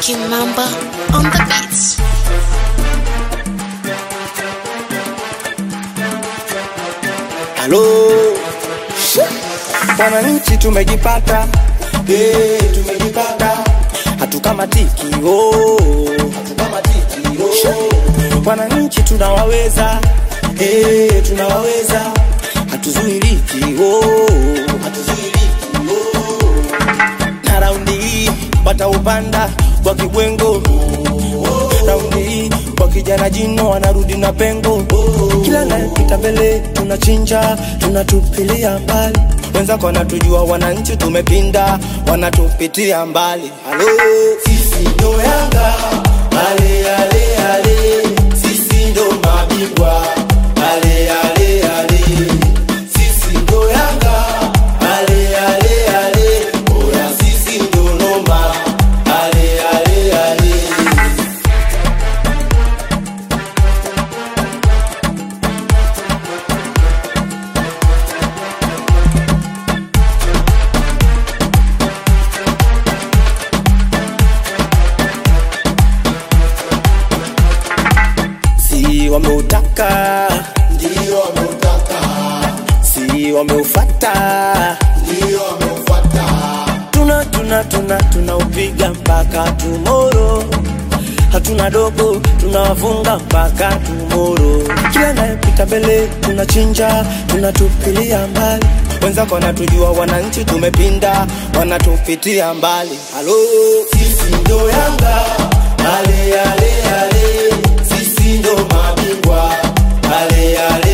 King Mamba on the beats. Halo, wananchi tumejipata, eh, tumejipata, hatukamatiki oh, hatukamatiki oh. Wananchi tunawaweza, eh, tunawaweza, hatuzuiliki oh, hatuzuiliki oh. Na raundi hii wataupanda kwa kibwengo raundi hii kwa kijana jino wanarudi na pengo kila nayepita mbele tunachinja tunatupilia mbali wenzako wanatujua wananchi tumepinda wanatupitia mbali halo sisi ndo yanga ale ale ale sisi ndo mabingwa ale ale ale sisi ndo yanga ale ale ale oya sisi ndo noma ale ale ale si wameutaka ndio wameutaka, si wameufata ndio wameufuata, tuna tuna tuna tunaupiga mpaka tumoro hatuna dogo tunawafunga mpaka tumoro kila nayepita mbele tunachinja tunatupilia mbali wenzako wanatujua wananchi tumepinda wanatupitia mbali halo sisi ndo yanga ale ale ale sisi ndo mabingwa ale ale